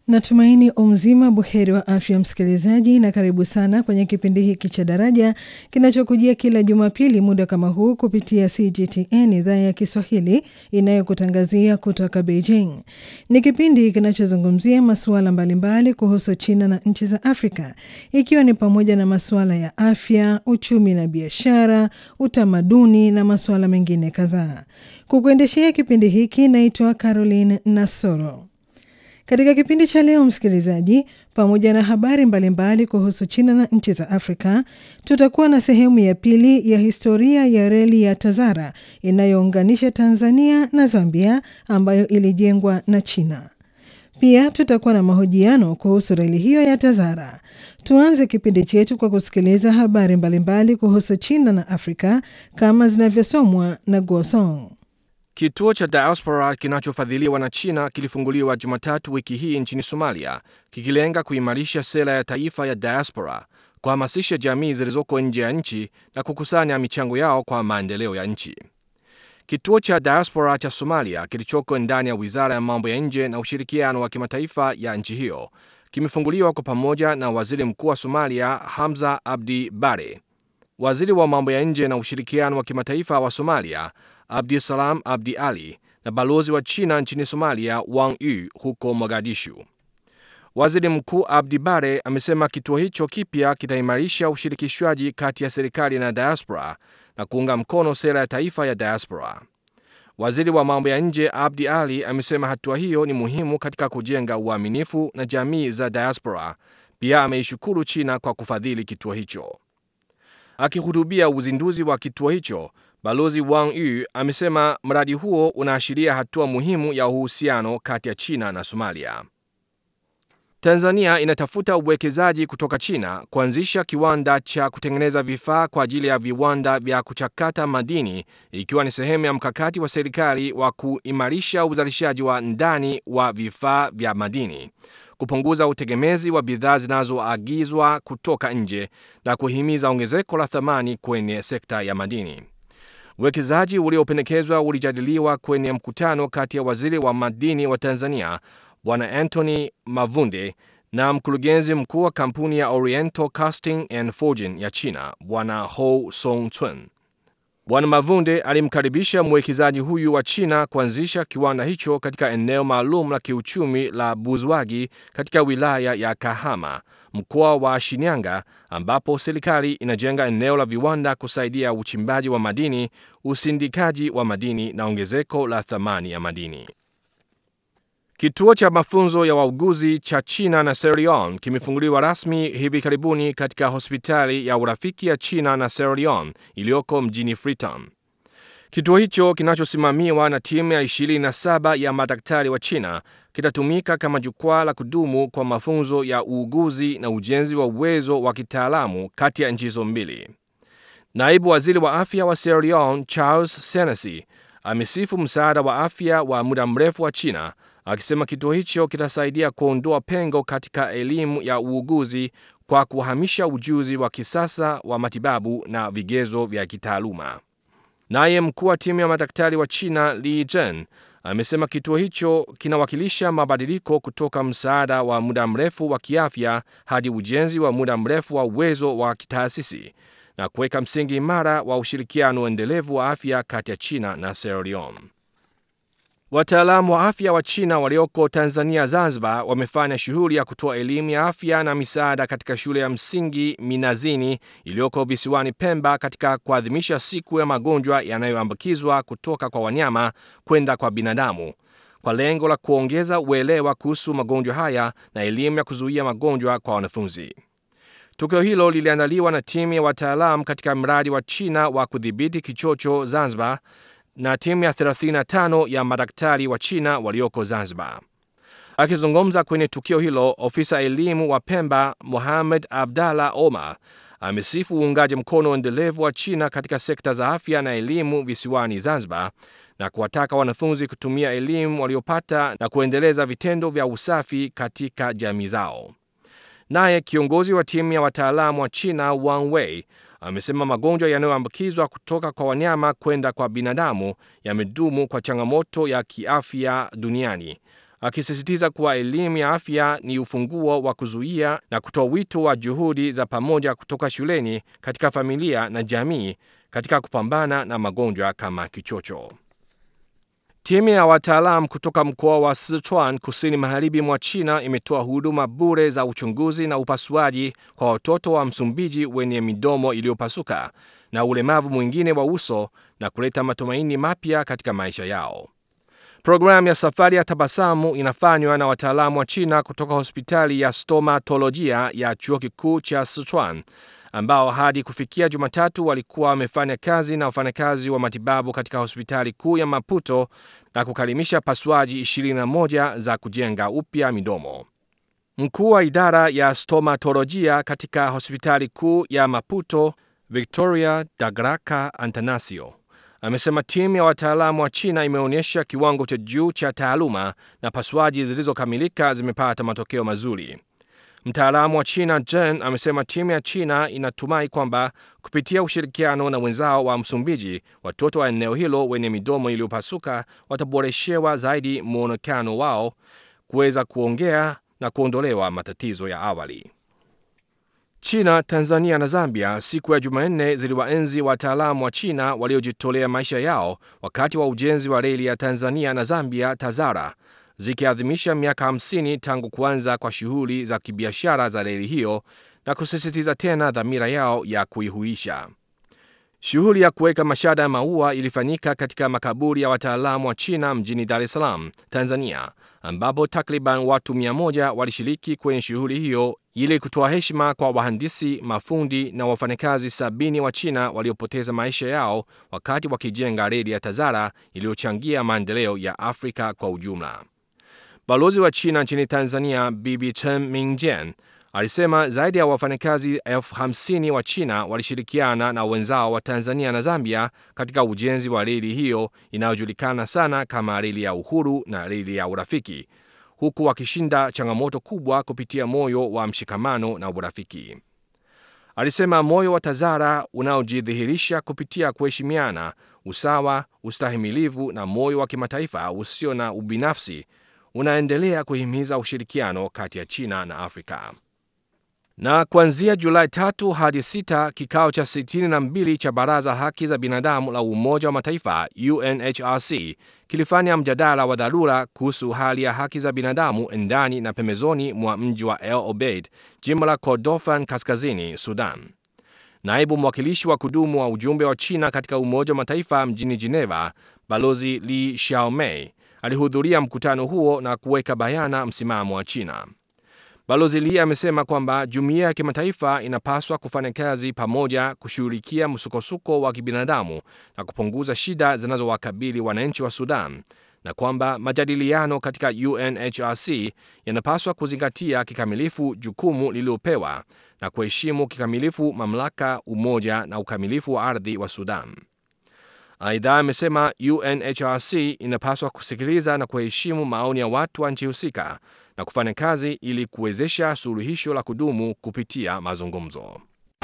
Natumaini umzima buheri wa afya msikilizaji, na karibu sana kwenye kipindi hiki cha Daraja kinachokujia kila Jumapili muda kama huu kupitia CGTN idhaa ya Kiswahili inayokutangazia kutoka Beijing. Ni kipindi kinachozungumzia masuala mbalimbali kuhusu China na nchi za Afrika, ikiwa ni pamoja na masuala ya afya, uchumi na biashara, utamaduni na masuala mengine kadhaa. Kukuendeshea kipindi hiki naitwa Caroline Nasoro. Katika kipindi cha leo msikilizaji, pamoja na habari mbalimbali mbali kuhusu China na nchi za Afrika, tutakuwa na sehemu ya pili ya historia ya reli ya Tazara inayounganisha Tanzania na Zambia ambayo ilijengwa na China. Pia tutakuwa na mahojiano kuhusu reli hiyo ya Tazara. Tuanze kipindi chetu kwa kusikiliza habari mbalimbali mbali kuhusu China na Afrika kama zinavyosomwa na Guosong. Kituo cha diaspora kinachofadhiliwa na China kilifunguliwa Jumatatu wiki hii nchini Somalia, kikilenga kuimarisha sera ya taifa ya diaspora, kuhamasisha jamii zilizoko nje ya nchi na kukusanya michango yao kwa maendeleo ya nchi. Kituo cha diaspora cha Somalia kilichoko ndani ya wizara ya mambo ya nje na ushirikiano wa kimataifa ya nchi hiyo kimefunguliwa kwa pamoja na waziri mkuu wa Somalia Hamza Abdi Bare, waziri wa mambo ya nje na ushirikiano wa kimataifa wa Somalia Abdisalam Abdi Ali na balozi wa China nchini Somalia Wang Yu huko Mogadishu. Waziri Mkuu Abdi Bare amesema kituo hicho kipya kitaimarisha ushirikishwaji kati ya serikali na diaspora na kuunga mkono sera ya taifa ya diaspora. Waziri wa mambo ya nje Abdi Ali amesema hatua hiyo ni muhimu katika kujenga uaminifu na jamii za diaspora. Pia ameishukuru China kwa kufadhili kituo hicho. Akihutubia uzinduzi wa kituo hicho, Balozi Wang Yu amesema mradi huo unaashiria hatua muhimu ya uhusiano kati ya China na Somalia. Tanzania inatafuta uwekezaji kutoka China kuanzisha kiwanda cha kutengeneza vifaa kwa ajili ya viwanda vya kuchakata madini ikiwa ni sehemu ya mkakati wa serikali wa kuimarisha uzalishaji wa ndani wa vifaa vya madini, kupunguza utegemezi wa bidhaa zinazoagizwa kutoka nje na kuhimiza ongezeko la thamani kwenye sekta ya madini. Uwekezaji uliopendekezwa ulijadiliwa kwenye mkutano kati ya waziri wa madini wa Tanzania Bwana Anthony Mavunde na mkurugenzi mkuu wa kampuni ya Oriental Casting and Forging ya China Bwana Ho Song Chun. Bwana Mavunde alimkaribisha mwekezaji huyu wa China kuanzisha kiwanda hicho katika eneo maalum la kiuchumi la Buzwagi katika wilaya ya Kahama, mkoa wa Shinyanga, ambapo serikali inajenga eneo la viwanda kusaidia uchimbaji wa madini, usindikaji wa madini na ongezeko la thamani ya madini. Kituo cha mafunzo ya wauguzi cha China na Sierra Leone kimefunguliwa rasmi hivi karibuni katika hospitali ya urafiki ya China na Sierra Leone iliyoko mjini Freetown. Kituo hicho kinachosimamiwa na timu ya 27 ya madaktari wa China kitatumika kama jukwaa la kudumu kwa mafunzo ya uuguzi na ujenzi wa uwezo wa kitaalamu kati ya nchi hizo mbili. Naibu waziri wa afya wa Sierra Leone Charles Senesi amesifu msaada wa afya wa muda mrefu wa China akisema kituo hicho kitasaidia kuondoa pengo katika elimu ya uuguzi kwa kuhamisha ujuzi wa kisasa wa matibabu na vigezo vya kitaaluma. Naye mkuu wa timu ya madaktari wa China Li Zhen amesema kituo hicho kinawakilisha mabadiliko kutoka msaada wa muda mrefu wa kiafya hadi ujenzi wa muda mrefu wa uwezo wa kitaasisi na kuweka msingi imara wa ushirikiano endelevu wa afya kati ya China na Sierra Leone. Wataalamu wa afya wa China walioko Tanzania Zanzibar wamefanya shughuli ya kutoa elimu ya afya na misaada katika shule ya msingi Minazini iliyoko visiwani Pemba katika kuadhimisha siku ya magonjwa yanayoambukizwa kutoka kwa wanyama kwenda kwa binadamu kwa lengo la kuongeza uelewa kuhusu magonjwa haya na elimu ya kuzuia magonjwa kwa wanafunzi. Tukio hilo liliandaliwa na timu ya wataalamu katika mradi wa China wa kudhibiti kichocho Zanzibar na timu ya 35 ya madaktari wa China walioko Zanzibar. Akizungumza kwenye tukio hilo, ofisa elimu wa Pemba Mohamed Abdallah Omar amesifu uungaji mkono endelevu wa China katika sekta za afya na elimu visiwani Zanzibar na kuwataka wanafunzi kutumia elimu waliopata na kuendeleza vitendo vya usafi katika jamii zao. Naye kiongozi wa timu ya wataalamu wa China Wang Wei amesema magonjwa yanayoambukizwa kutoka kwa wanyama kwenda kwa binadamu yamedumu kwa changamoto ya kiafya duniani akisisitiza kuwa elimu ya afya ni ufunguo wa kuzuia na kutoa wito wa juhudi za pamoja kutoka shuleni, katika familia na jamii katika kupambana na magonjwa kama kichocho. Timu ya wataalam kutoka mkoa wa Sichuan kusini magharibi mwa China imetoa huduma bure za uchunguzi na upasuaji kwa watoto wa Msumbiji wenye midomo iliyopasuka na ulemavu mwingine wa uso na kuleta matumaini mapya katika maisha yao. Programu ya safari ya tabasamu inafanywa na wataalamu wa China kutoka hospitali ya stomatolojia ya chuo kikuu cha Sichuan ambao hadi kufikia Jumatatu walikuwa wamefanya kazi na wafanyakazi wa matibabu katika hospitali kuu ya Maputo na kukalimisha pasuaji 21 za kujenga upya midomo. Mkuu wa idara ya stomatolojia katika hospitali kuu ya Maputo, Victoria Dagraka Antanasio, amesema timu ya wataalamu wa China imeonyesha kiwango cha juu cha taaluma na pasuaji zilizokamilika zimepata matokeo mazuri. Mtaalamu wa China Jen amesema timu ya China inatumai kwamba kupitia ushirikiano na wenzao wa Msumbiji, watoto wa eneo hilo wenye midomo iliyopasuka wataboreshewa zaidi mwonekano wao, kuweza kuongea na kuondolewa matatizo ya awali. China, Tanzania na Zambia siku ya Jumanne ziliwaenzi wataalamu wa China waliojitolea maisha yao wakati wa ujenzi wa reli ya Tanzania na Zambia TAZARA zikiadhimisha miaka 50 tangu kuanza kwa shughuli za kibiashara za reli hiyo na kusisitiza tena dhamira yao ya kuihuisha. Shughuli ya kuweka mashada ya maua ilifanyika katika makaburi ya wataalamu wa China mjini Dar es Salaam, Tanzania, ambapo takriban watu 100 walishiriki kwenye shughuli hiyo ili kutoa heshima kwa wahandisi, mafundi na wafanyakazi sabini wa China waliopoteza maisha yao wakati wakijenga reli ya TAZARA iliyochangia maendeleo ya Afrika kwa ujumla. Balozi wa China nchini Tanzania Bibi Chen Mingjian alisema zaidi ya wafanyakazi elfu hamsini wa China walishirikiana na wenzao wa Tanzania na Zambia katika ujenzi wa reli hiyo inayojulikana sana kama reli ya uhuru na reli ya urafiki, huku wakishinda changamoto kubwa kupitia moyo wa mshikamano na urafiki. Alisema moyo wa TAZARA unaojidhihirisha kupitia kuheshimiana, usawa, ustahimilivu na moyo wa kimataifa usio na ubinafsi unaendelea kuhimiza ushirikiano kati ya China na Afrika. Na kuanzia Julai tatu hadi sita, kikao cha 62 cha Baraza Haki za Binadamu la Umoja wa Mataifa UNHRC kilifanya mjadala wa dharura kuhusu hali ya haki za binadamu ndani na pembezoni mwa mji wa El Obeid, jimbo la Kordofan Kaskazini, Sudan. Naibu mwakilishi wa kudumu wa ujumbe wa China katika Umoja wa Mataifa mjini Geneva, Balozi Li Xiaomei alihudhuria mkutano huo na kuweka bayana msimamo wa China. Balozi Li amesema kwamba jumuiya ya kimataifa inapaswa kufanya kazi pamoja kushughulikia msukosuko wa kibinadamu na kupunguza shida zinazowakabili wananchi wa Sudan na kwamba majadiliano katika UNHRC yanapaswa kuzingatia kikamilifu jukumu lililopewa na kuheshimu kikamilifu mamlaka, umoja na ukamilifu wa ardhi wa Sudan. Aidha, amesema UNHRC inapaswa kusikiliza na kuheshimu maoni ya watu wa nchi husika na kufanya kazi ili kuwezesha suluhisho la kudumu kupitia mazungumzo.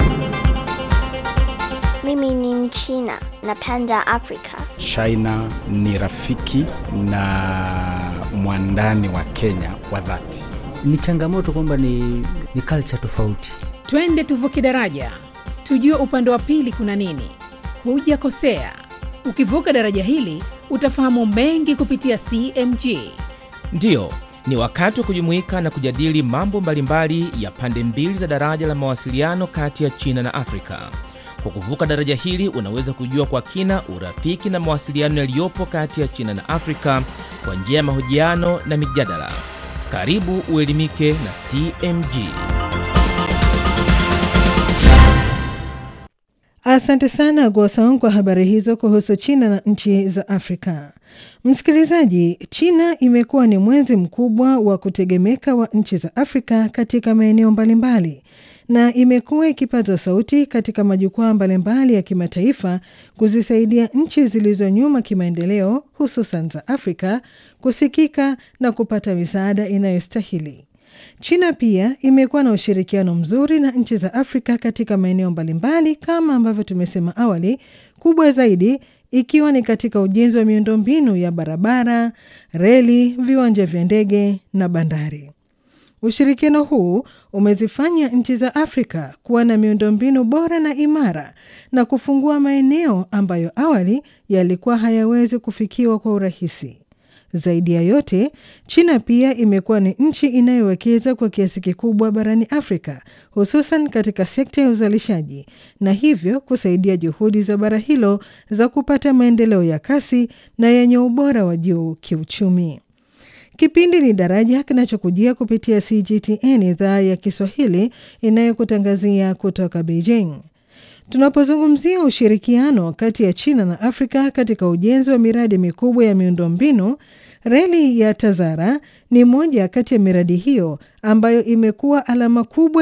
Mimi ni Mchina, napenda Afrika. China ni rafiki na mwandani wa Kenya wa dhati. Ni changamoto kwamba ni, ni culture tofauti. Twende tuvuke daraja, tujue upande wa pili kuna nini. Hujakosea, ukivuka daraja hili utafahamu mengi kupitia CMG. Ndiyo, ni wakati wa kujumuika na kujadili mambo mbalimbali ya pande mbili za daraja la mawasiliano kati ya China na Afrika. Kwa kuvuka daraja hili unaweza kujua kwa kina urafiki na mawasiliano yaliyopo kati ya China na Afrika kwa njia ya mahojiano na mijadala. Karibu uelimike na CMG. Asante sana Gwasong kwa habari hizo kuhusu China na nchi za Afrika. Msikilizaji, China imekuwa ni mwenzi mkubwa wa kutegemeka wa nchi za Afrika katika maeneo mbalimbali na imekuwa ikipaza sauti katika majukwaa mbalimbali ya kimataifa kuzisaidia nchi zilizo nyuma kimaendeleo, hususan za Afrika kusikika na kupata misaada inayostahili. China pia imekuwa na ushirikiano mzuri na nchi za Afrika katika maeneo mbalimbali kama ambavyo tumesema awali, kubwa zaidi ikiwa ni katika ujenzi wa miundombinu ya barabara, reli, viwanja vya ndege na bandari. Ushirikiano huu umezifanya nchi za Afrika kuwa na miundombinu bora na imara na kufungua maeneo ambayo awali yalikuwa hayawezi kufikiwa kwa urahisi. Zaidi ya yote, China pia imekuwa ni nchi inayowekeza kwa kiasi kikubwa barani Afrika, hususan katika sekta ya uzalishaji na hivyo kusaidia juhudi za bara hilo za kupata maendeleo ya kasi na yenye ubora wa juu kiuchumi. Kipindi ni Daraja kinachokujia kupitia CGTN idhaa ya Kiswahili inayokutangazia kutoka Beijing. Tunapozungumzia ushirikiano kati ya China na Afrika katika ujenzi wa miradi mikubwa ya miundombinu, reli ya Tazara ni moja kati ya miradi hiyo ambayo imekuwa alama kubwa